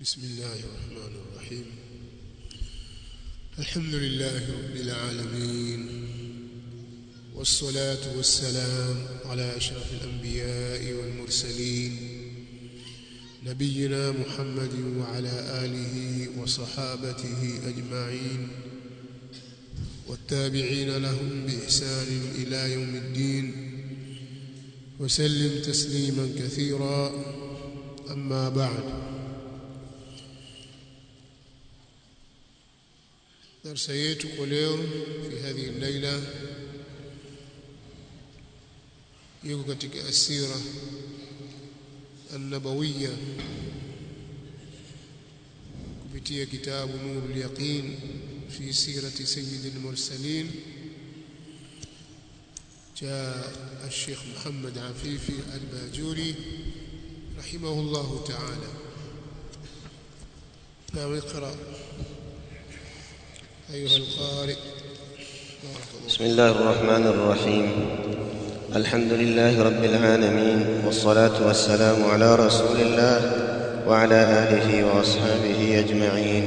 بسم الله الرحمن الرحيم الحمد لله رب العالمين والصلاة والسلام على أشرف الأنبياء والمرسلين نبينا محمد وعلى آله وصحابته أجمعين والتابعين لهم بإحسان إلى يوم الدين وسلم تسليما كثيرا أما بعد درس yetu kwa leo fi hadhihi al-laila yuko katika asira an-nabawiyya kupitia kitabu nurul yaqin fi sirati sayyidil mursalin cha الشيخ محمد عفيفي الباجوري رحمه الله تعالى نعم اقرأ أيها القارئ بسم الله الرحمن الرحيم الحمد لله رب العالمين والصلاة والسلام على رسول الله وعلى آله وأصحابه أجمعين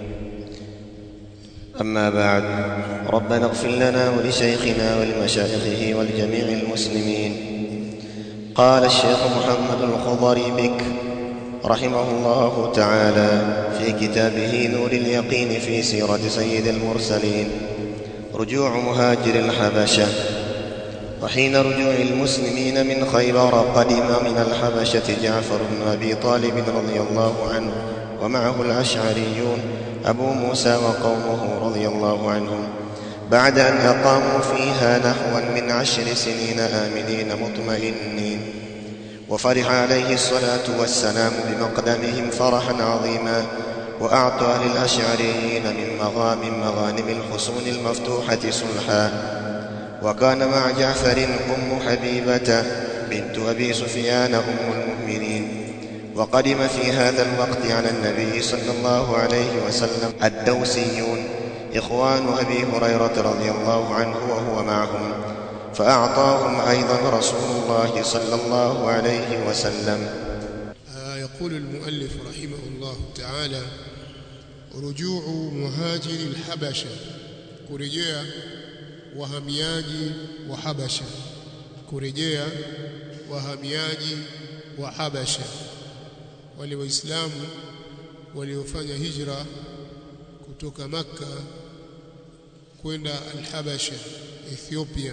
أما بعد ربنا اغفر لنا ولشيخنا ولمشايخه ولجميع المسلمين قال الشيخ محمد الخضري بك رحمه الله تعالى في كتابه نور اليقين في سيرة سيد المرسلين رجوع مهاجر الحبشة وحين رجوع المسلمين من خيبر قدم من الحبشة جعفر بن أبي طالب رضي الله عنه ومعه الأشعريون أبو موسى وقومه رضي الله عنهم بعد أن أقاموا فيها نحوا من عشر سنين آمنين مطمئنين وفرح عليه الصلاة والسلام بمقدمهم فرحا عظيما وأعطى للأشعريين من مغام مغانم الحصون المفتوحة صلحا وكان مع جعفر أم حبيبة بنت أبي سفيان أم المؤمنين وقدم في هذا الوقت على النبي صلى الله عليه وسلم الدوسيون إخوان أبي هريرة رضي الله عنه وهو معهم فأعطاهم أيضا رسول الله صلى الله عليه وسلم آه يقول المؤلف رحمه الله تعالى رجوع مهاجر الحبشة kurejea wahamiaji wa Habasha kurejea wahamiaji wa Habasha wale waislamu waliofanya hijra kutoka Makka kwenda al-Habasha Ethiopia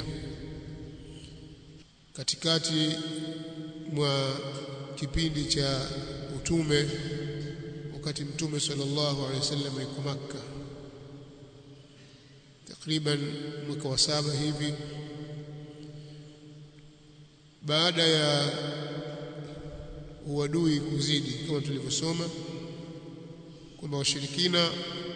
katikati mwa kipindi cha utume wakati mtume sallallahu alaihi wasallam yuko Makka takriban mwaka wa saba hivi baada ya uadui kuzidi kama tulivyosoma kwamba washirikina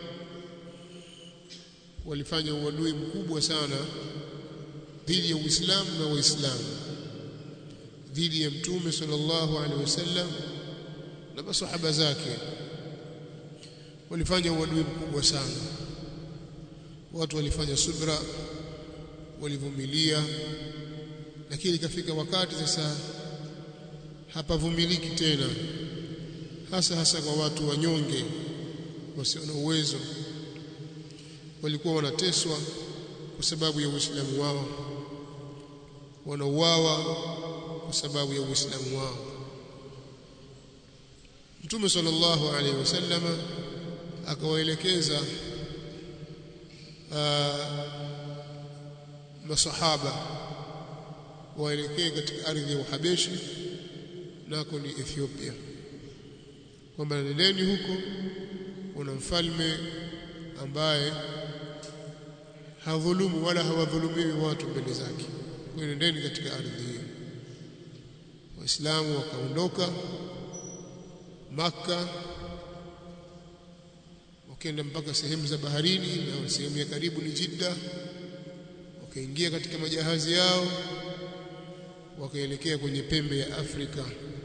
walifanya uadui mkubwa sana dhidi ya Uislamu na Waislamu dhidi ya Mtume sallallahu alaihi wasallam na masahaba zake walifanya uadui mkubwa sana watu walifanya subra walivumilia lakini ikafika wakati sasa hapavumiliki tena hasa hasa kwa watu wanyonge wasio na uwezo walikuwa wanateswa kwa sababu ya Uislamu wao wanauawa kwa sababu ya Uislamu wao Mtume sallallahu alaihi wasallam akawaelekeza masahaba waelekee katika ardhi ya Uhabeshi nako ni Ethiopia kwamba nendeni huko kuna mfalme ambaye hadhulumu wala hawadhulumiwi watu mbele zake kwa nendeni katika ardhi hiyo waislamu wakaondoka maka wakaenda mpaka sehemu za baharini na sehemu ya karibu ni Jidda wakaingia katika majahazi yao wakaelekea kwenye pembe ya Afrika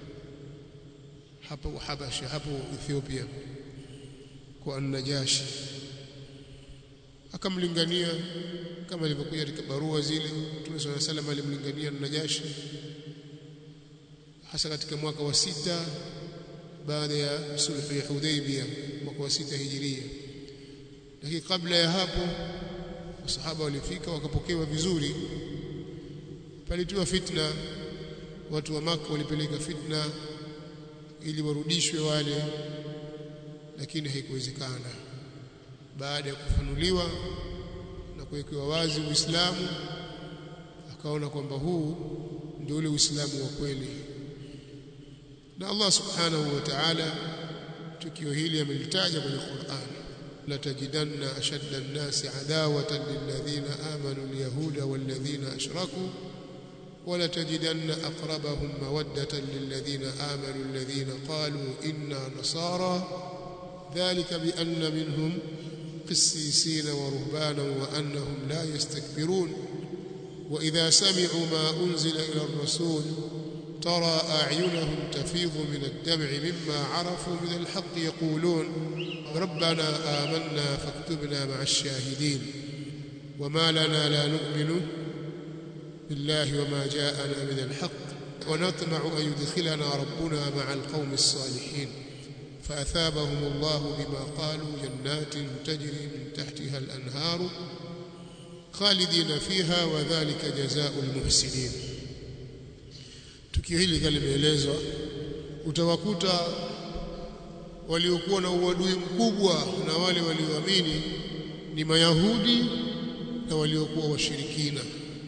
hapo Habasha hapo Ethiopia kwa An-Najashi akamlingania kama ilivyokuja katika barua zile Mtume صلى الله عليه وسلم alimlingania An-Najashi hasa katika mwaka wa sita baada ya sulhu ya Hudaybiyah mwaka wa sita hijiria lakini kabla ya hapo masahaba walifika wakapokewa vizuri palitiwa fitna watu wa maka walipeleka fitna ili warudishwe wale lakini haikuwezekana baada ya kufanuliwa na kuwekewa wazi Uislamu akaona kwamba huu ndio ule Uislamu wa kweli na Allah subhanahu wa ta'ala tukio hili amelitaja kwenye Qur'an la tajidanna ashadda an-nasi adawatan lilladhina amanu al-yahuda walladhina ashraku ولا تجدن أقربهم مودة للذين آمنوا الذين قالوا إنا نصارى ذلك بأن منهم قسيسين ورهبانا وأنهم لا يستكبرون وإذا سمعوا ما أنزل إلى الرسول ترى أعينهم تفيض من الدمع مما عرفوا من الحق يقولون ربنا آمنا فاكتبنا مع الشاهدين وما لنا لا نؤمن بالله وما جاءنا من الحق ونطمع أن يدخلنا ربنا مع القوم الصالحين فأثابهم الله بما قالوا جنات تجري من تحتها الأنهار خالدين فيها وذلك جزاء المحسنين tukio hili limeelezwa utawakuta waliokuwa na uadui mkubwa na wale walioamini ni mayahudi na waliokuwa washirikina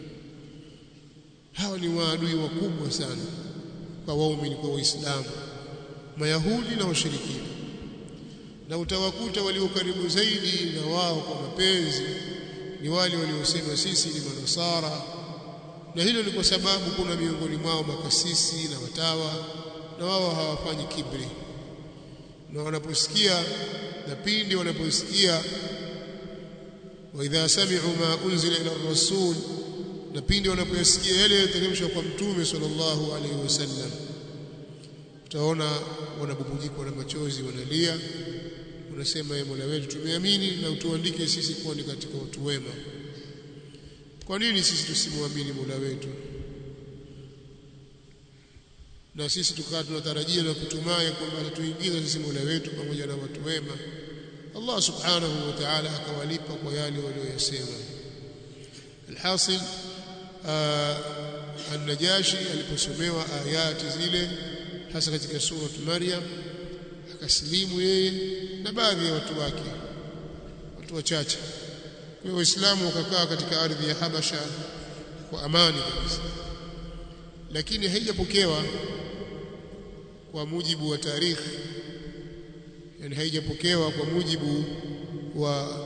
hawa ni maadui wakubwa sana kwa waumini kwa waislamu mayahudi na washirikina na utawakuta walio karibu zaidi na wao kwa mapenzi ni wale waliosema sisi ni manasara na hilo ni kwa sababu kuna miongoni mwao makasisi na watawa na wao hawafanyi kibri na wanaposikia na pindi wanaposikia wa idha sami'u ma unzila ila rasul na pindi wanapoyasikia yale yaliyoteremshwa kwa mtume sallallahu alaihi wasallam utaona wanabubujikwa na machozi wanalia wanasema ye Mola wetu tumeamini na utuandike sisi kuwa ni katika watu wema kwa nini sisi tusimwamini Mola wetu na sisi tukawa tunatarajia na kutumai kwamba atatuingiza sisi Mola wetu pamoja na watu wema Allah subhanahu wa ta'ala akawalipa kwa yale walioyasema alhasil an-Najashi aliposomewa ayati zile hasa katika surat Maryam akasilimu yeye na baadhi ya watu wake watu wachache kwa hiyo waislamu wakakaa katika ardhi ya Habasha kwa amani kabisa lakini haijapokewa kwa mujibu wa tarikhi yani haijapokewa kwa mujibu wa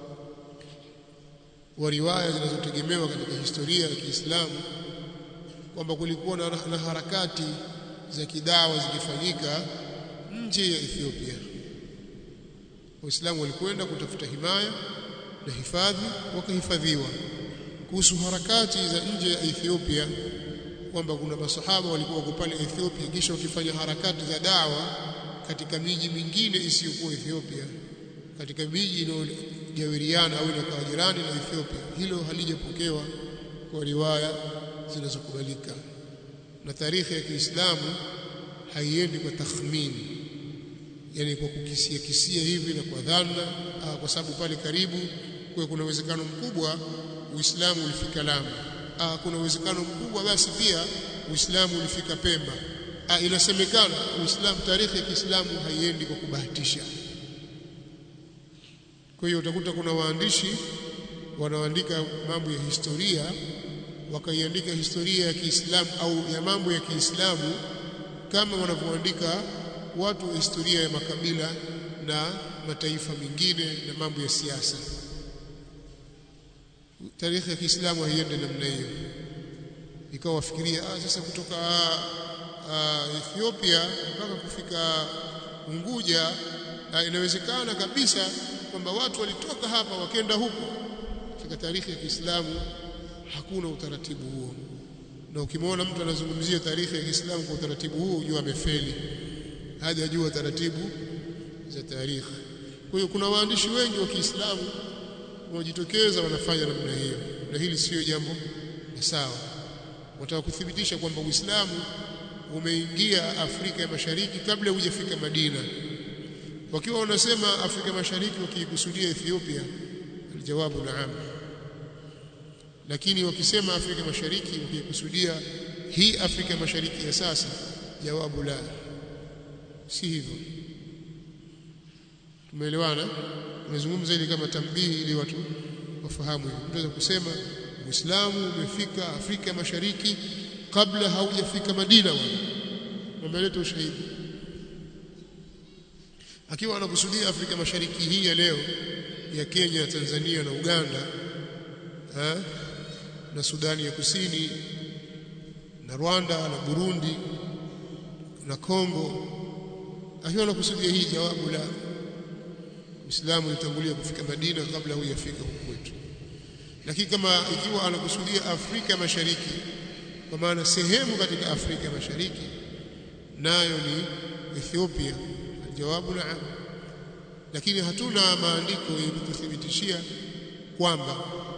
wa riwaya zinazotegemewa katika historia ya Kiislamu kwamba kulikuwa na, na harakati za kidawa zikifanyika nje ya Ethiopia. Waislamu walikwenda kutafuta himaya na hifadhi, wakahifadhiwa. Kuhusu harakati za nje ya Ethiopia, kwamba kuna masahaba walikuwa wako pale Ethiopia, kisha wakifanya harakati za dawa katika miji mingine isiyokuwa Ethiopia, katika miji inayojawiriana au inakuwa jirani na Ethiopia. Hilo halijapokewa kwa riwaya zinazokubalika na tarehe ya Kiislamu haiendi kwa takhmini yani kwa kukisia kisia hivi na kwa dhana kwa sababu pale karibu kwa kuna uwezekano mkubwa Uislamu ulifika Lamu ah kuna uwezekano mkubwa basi pia Uislamu ulifika Pemba ah inasemekana Uislamu tarehe ya Kiislamu haiendi kwa kubahatisha kwa hiyo utakuta kuna waandishi wanaoandika mambo ya historia wakaiandika historia ya Kiislamu au ya mambo ya Kiislamu kama wanavyoandika watu wa historia ya makabila na mataifa mengine na mambo ya siasa. Tarehe ya Kiislamu haiende namna hiyo, ikawa wafikiria ah, sasa kutoka ah, Ethiopia mpaka kufika Unguja ah, inawezekana kabisa kwamba watu walitoka hapa wakenda huko. Katika tarehe ya Kiislamu hakuna utaratibu huo, na ukimwona mtu anazungumzia tarehe ya Kiislamu kwa utaratibu huo, ujue amefeli, hajajua taratibu za tarehe. Kwa hiyo kuna waandishi wengi wa Kiislamu wanaojitokeza wanafanya namna hiyo, na hili sio jambo la sawa. Wataka kuthibitisha kwamba Uislamu umeingia Afrika ya Mashariki kabla hujafika Madina wakiwa wanasema Afrika Mashariki wakiikusudia Ethiopia aljawabu naam lakini wakisema Afrika Mashariki wakikusudia hii Afrika Mashariki ya sasa jawabu la si hivyo tumeelewana tumezungumza ili kama tambihi ili watu wafahamu hivyo tunaweza kusema Uislamu umefika Afrika Mashariki kabla haujafika Madina wala wameleta ushahidi akiwa anakusudia Afrika Mashariki hii ya leo ya Kenya, Tanzania na Uganda ha? na Sudani ya Kusini na Rwanda na Burundi na Kongo akiwa anakusudia hii jawabu la Uislamu ulitangulia kufika Madina kabla hujafika huku kwetu lakini kama ikiwa anakusudia Afrika Mashariki kwa maana sehemu katika Afrika Mashariki nayo ni Ethiopia jawabu naam lakini hatuna maandiko yenye kuthibitishia kwamba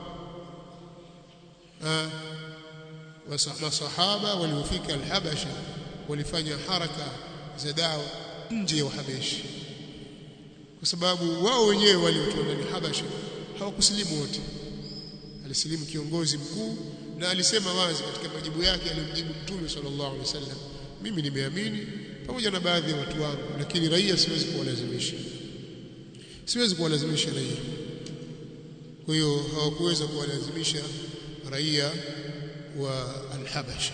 masahaba waliofika al-Habasha walifanya haraka za dawa nje ya Uhabeshi kwa sababu wao wenyewe waliotoka ndani Habasha hawakusilimu wote alisilimu kiongozi mkuu na alisema wazi katika majibu yake alimjibu Mtume sallallahu alaihi wasallam mimi nimeamini pamoja na baadhi ya watu wangu lakini raia siwezi kuwalazimisha siwezi kuwalazimisha raia kwa hiyo hawakuweza kuwalazimisha raia wa al-Habasha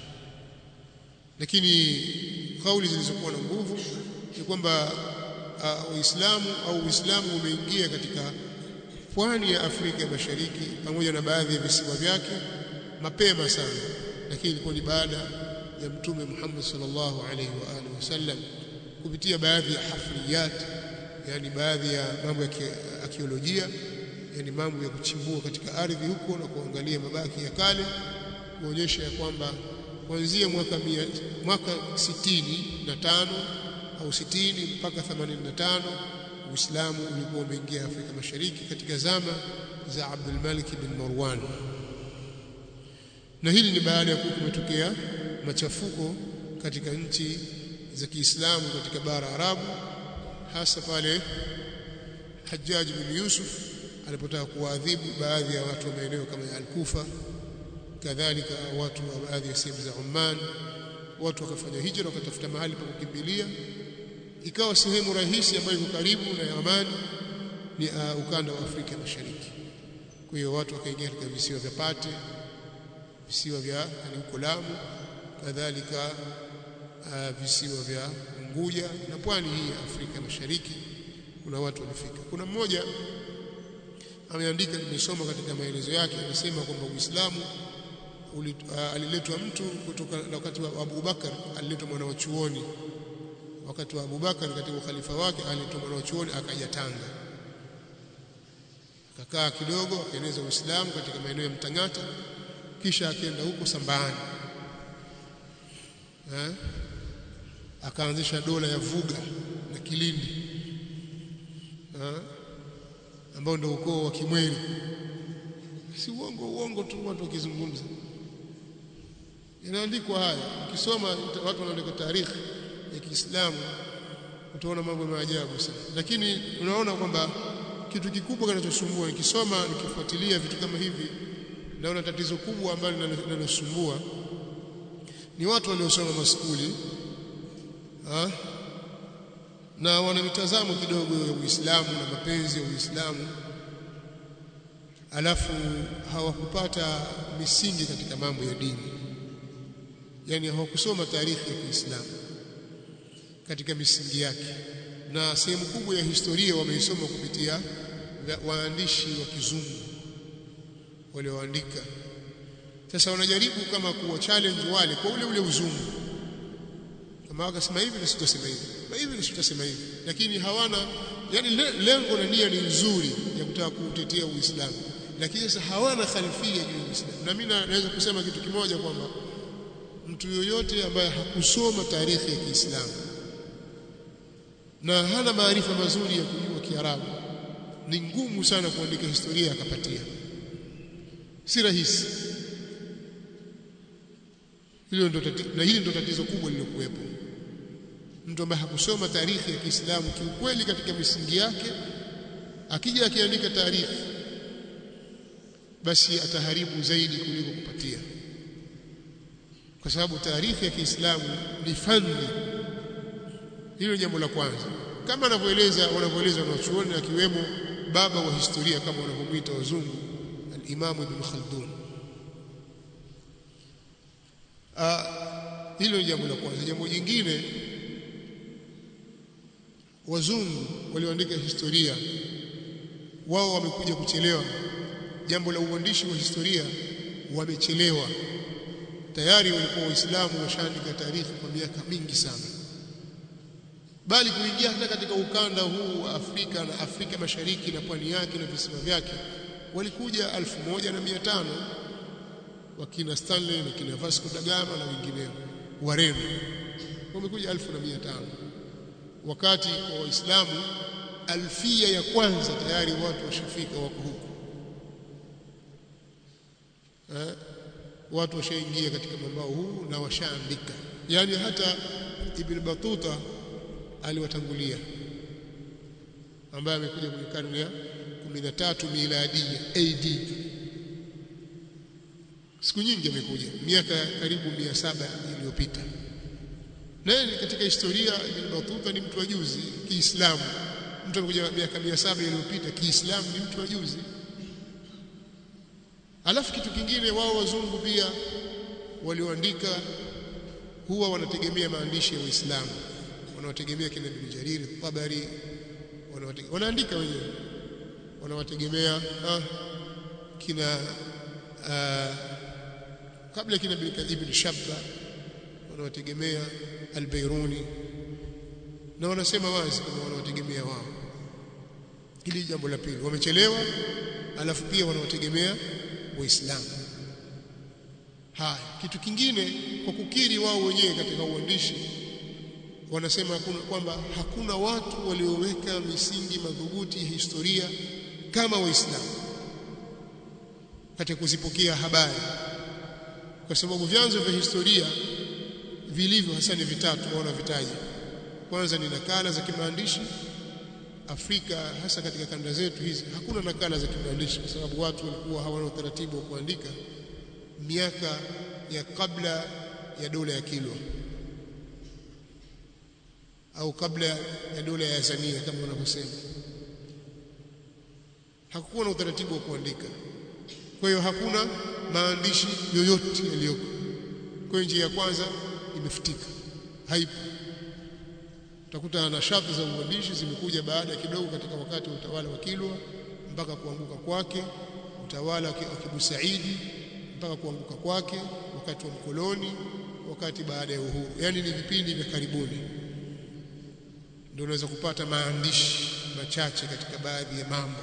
lakini kauli zilizokuwa na nguvu ni kwamba Uislamu au Uislamu umeingia katika pwani ya Afrika ya Mashariki pamoja na baadhi ya visiwa vyake mapema sana lakini ilikuwa ni baada ya mtume Muhammad sallallahu alaihi wa alihi wasallam kupitia baadhi ya hafriyat yani baadhi ya mambo ya arkeolojia yani mambo ya kuchimbua katika ardhi huko na kuangalia mabaki ya kale kuonyesha ya kwamba kuanzia mwaka mia, mwaka sitini na tano au sitini mpaka 85 Uislamu ulikuwa umeingia Afrika Mashariki katika zama za Abdul Malik bin Marwan na hili ni baada ya kuwa kumetokea machafuko katika nchi za Kiislamu katika bara Arabu hasa pale Hajjaj bin Yusuf alipotaka kuwaadhibu baadhi ya watu wa maeneo kama ya Al-Kufa kadhalika watu wa baadhi ya sehemu za Oman watu wakafanya hijra wakatafuta mahali pa kukimbilia ikawa sehemu rahisi ambayo iko karibu na amani ni uh, ukanda wa Afrika Mashariki kwa hiyo watu wakaingia katika visiwa vya Pate visiwa vya yani huko Lamu kadhalika uh, visiwa vya Unguja na pwani hii ya Afrika Mashariki kuna watu walifika kuna mmoja ameandika nimesoma katika maelezo yake anasema kwamba Uislamu uh, aliletwa mtu kutoka wakati wa Abu Bakar aliletwa mwana wa chuoni wakati wa Abu Bakar katika ukhalifa wake aliletwa mwana wa chuoni akaja Tanga akakaa kidogo akaeneza Uislamu katika maeneo ya Mtangata kisha akaenda huko Sambani eh akaanzisha dola ya Vuga na Kilindi eh ambao ndio ukoo wa Kimweri si uongo uongo tu watu wakizungumza inaandikwa haya ukisoma watu wanaandika tarehe ya Kiislamu utaona mambo ya maajabu sana lakini unaona kwamba kitu kikubwa kinachosumbua nikisoma nikifuatilia vitu kama hivi naona tatizo kubwa ambalo linalosumbua ni watu waliosoma maskuli ha? na wana mitazamo kidogo ya Uislamu na mapenzi ya Uislamu alafu hawakupata misingi katika mambo ya dini yani hawakusoma taarikhi ya Kiislamu katika misingi yake na sehemu kubwa ya historia wameisoma kupitia waandishi wa kizungu walioandika sasa wanajaribu kama kuwa challenge wale kwa ule ule uzungu kama wakasema hivi na sitasema hivi na hivi na sitasema hivi lakini hawana yani lengo na nia ni nzuri ya kutaka kuutetea Uislamu lakini sasa hawana khalifia juu ya Uislamu na mimi naweza kusema kitu kimoja kwamba mtu yoyote ambaye hakusoma tarehe ya Kiislamu na hana maarifa mazuri ya kujua Kiarabu ni ngumu sana kuandika historia akapatia si rahisi hilo ndo tatizo na hili ndo tatizo kubwa lililokuwepo mtu ambaye hakusoma taarikhi ya Kiislamu kiukweli katika misingi yake akija akiandika taarikhi basi ataharibu zaidi kuliko kupatia kwa sababu taarikhi ya Kiislamu ni fani hilo jambo la kwanza kama anavyoeleza wanavyoeleza wanachuoni akiwemo baba wa historia kama wanavyomwita wazungu al-Imam Ibn Khaldun ah hilo ni jambo la kwanza jambo jingine wazungu walioandika historia wao wamekuja kuchelewa jambo la uandishi wa historia wamechelewa tayari walikuwa waislamu washaandika taarifa kwa miaka mingi sana bali kuingia hata katika ukanda huu wa Afrika na Afrika Mashariki na pwani yake na visiwa vyake walikuja 1500 wakina Stanley na kina Vasco da Gama na wengineo Wareno wamekuja 1500 wakati kwa Waislamu alfia ya kwanza tayari watu washafika wako huko eh, watu washaingia katika mambao huu na washaandika yani hata Ibn Batuta aliwatangulia ambaye amekuja kwenye karne ya 13 miladia AD siku nyingi amekuja miaka karibu 700 iliyopita naye katika historia Ibn Batuta ni mtu wa juzi Kiislamu mtu amekuja miaka 700 iliyopita Kiislamu ni mtu wa juzi alafu kitu kingine wao wazungu pia walioandika huwa wanategemea maandishi ya Uislamu wanawategemea kina Ibn Jarir Tabari wanaandika wenyewe wanawategemea ah, kina ah, kabla kina Ibn Shabba wanawategemea Al-Bairuni na wanasema wazi kwamba wanawategemea wao hili jambo la pili wamechelewa alafu pia wanawategemea waislamu haya kitu kingine kwa kukiri wao wenyewe katika uandishi wanasema kwamba hakuna watu walioweka misingi madhubuti ya historia kama waislamu katika kuzipokea habari kwa sababu vyanzo vya historia vilivyo hasa ni vitatu waona vitaji kwanza ni nakala za kimaandishi Afrika hasa katika kanda zetu hizi hakuna nakala za kimaandishi kwa sababu watu walikuwa hawana utaratibu wa kuandika miaka ya kabla ya dola ya Kilwa au kabla ya dola ya Azania kama wanavyosema hakukuwa na utaratibu wa kuandika kwa hiyo hakuna maandishi yoyote yaliyoko kwa njia ya kwanza imefutika haipo utakuta na shati za uandishi zimekuja baada kidogo katika wakati wa utawala wa Kilwa mpaka kuanguka kwake utawala wa Kibu Saidi mpaka kuanguka kwake wakati wa mkoloni wakati baada ya uhuru yani ni vipindi vya karibuni ndio unaweza kupata maandishi machache katika baadhi ya mambo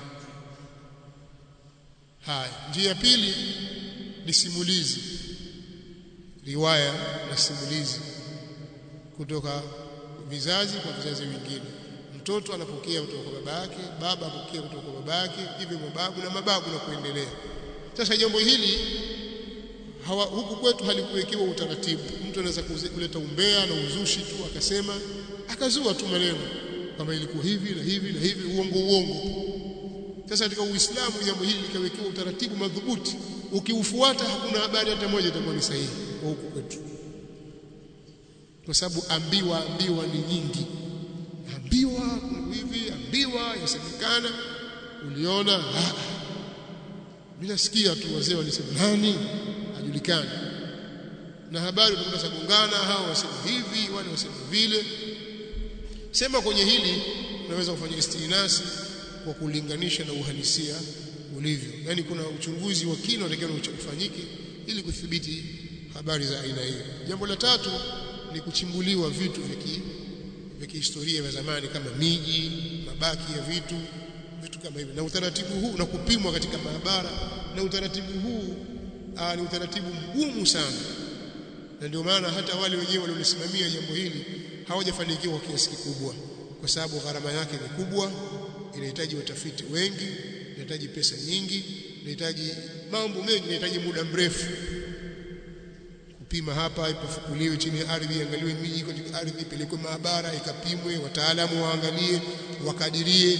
haya njia ya pili ni simulizi riwaya na simulizi kutoka vizazi kwa vizazi vingine mtoto anapokea kutoka kwa baba yake baba apokea kutoka kwa baba yake hivyo mababu na mababu na kuendelea sasa jambo hili hawa, huku kwetu halikuwekewa utaratibu mtu anaweza kuleta umbea na uzushi tu akasema akazua tu maneno kama ilikuwa hivi na hivi na hivi uongo uongo sasa katika Uislamu jambo hili likawekewa utaratibu madhubuti ukiufuata hakuna habari hata moja itakuwa ni sahihi kwa huku kwetu kwa sababu ambiwa ambiwa ni nyingi ambiwa hivi ambiwa yasemekana uliona mimi nasikia tu wazee walisema nani hajulikani na habari utakuta sagongana hao wasema hivi wale wasema vile sema kwenye hili unaweza kufanya istinasi kwa kulinganisha na uhalisia ulivyo yani kuna uchunguzi wa kina unatakiwa ufanyike ili kudhibiti habari za aina hiyo jambo la tatu ni kuchimbuliwa vitu vya kihistoria vya zamani kama miji mabaki ya vitu vitu kama hivyo na utaratibu huu na kupimwa katika maabara na utaratibu huu aa, ni utaratibu mgumu sana na ndio maana hata wale wenyewe waliolisimamia jambo hili hawajafanikiwa kwa kiasi kikubwa kwa sababu gharama yake ni kubwa inahitaji watafiti wengi inahitaji pesa nyingi inahitaji mambo mengi inahitaji muda mrefu kupima hapa ipafukuliwe chini ya ardhi iangaliwe miji katika ardhi ipelekwe maabara ikapimwe wataalamu waangalie wakadirie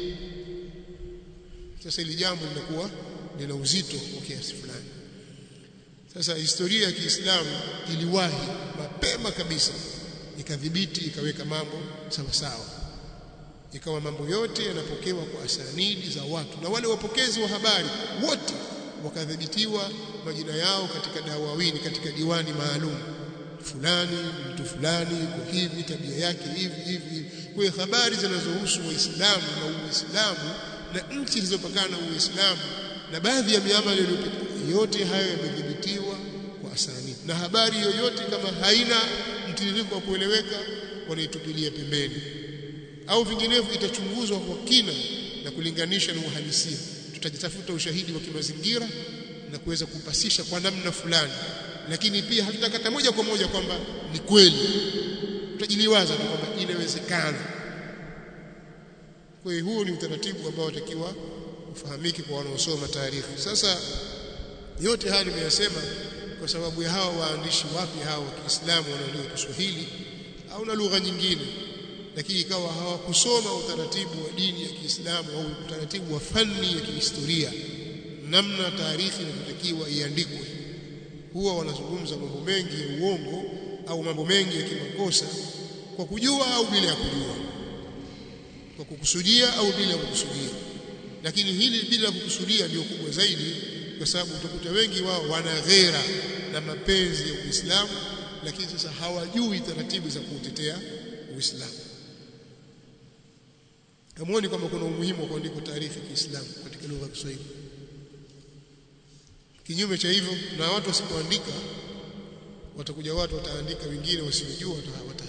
sasa ili jambo linakuwa lina uzito wa kiasi fulani sasa historia ya Kiislamu iliwahi mapema kabisa ikadhibiti ikaweka mambo sawa sawa ikawa mambo yote yanapokewa kwa asanidi za watu na wale wapokezi wa habari wote wakadhibitiwa majina yao katika dawawini katika diwani maalum fulani mtu fulani kwa hivi tabia yake hivi hivi kwa hiyo habari zinazohusu waislamu na uislamu na nchi zilizopakana na uislamu na baadhi ya miamala iliyopita yote hayo yamedhibitiwa kwa asanidi na habari yoyote kama haina mtiririko wa kueleweka wanaitupilia pembeni au vinginevyo itachunguzwa kwa kina na kulinganisha na uhalisia tutajitafuta ushahidi wa kimazingira na kuweza kupasisha kwa namna fulani lakini pia hatutakata moja kwa moja kwamba ni kweli tutajiliwaza tu kwamba inawezekana kwa hiyo huu ni utaratibu ambao watakiwa ufahamike kwa wanaosoma taarifa sasa yote haya nimeyasema kwa sababu ya hawa waandishi wapi hawa wa Kiislamu wanaojua Kiswahili au na lugha nyingine lakini ikawa hawakusoma utaratibu wa dini ya Kiislamu au utaratibu wa fani ya kihistoria namna taarifa inavyotakiwa iandikwe huwa wanazungumza mambo mengi ya uongo au mambo mengi ya kimakosa kwa kujua au bila ya kujua kwa kukusudia au bila ya kukusudia lakini hili bila ya kukusudia ndio kubwa zaidi kwa sababu utakuta wengi wao wana ghera na mapenzi ya Uislamu lakini sasa hawajui taratibu za kuutetea Uislamu Hamuoni kwamba kuna umuhimu wa kuandika taarifa ya Kiislamu katika lugha ya Kiswahili. Kinyume cha hivyo na watu wasipoandika watakuja watu wataandika wengine wasiojua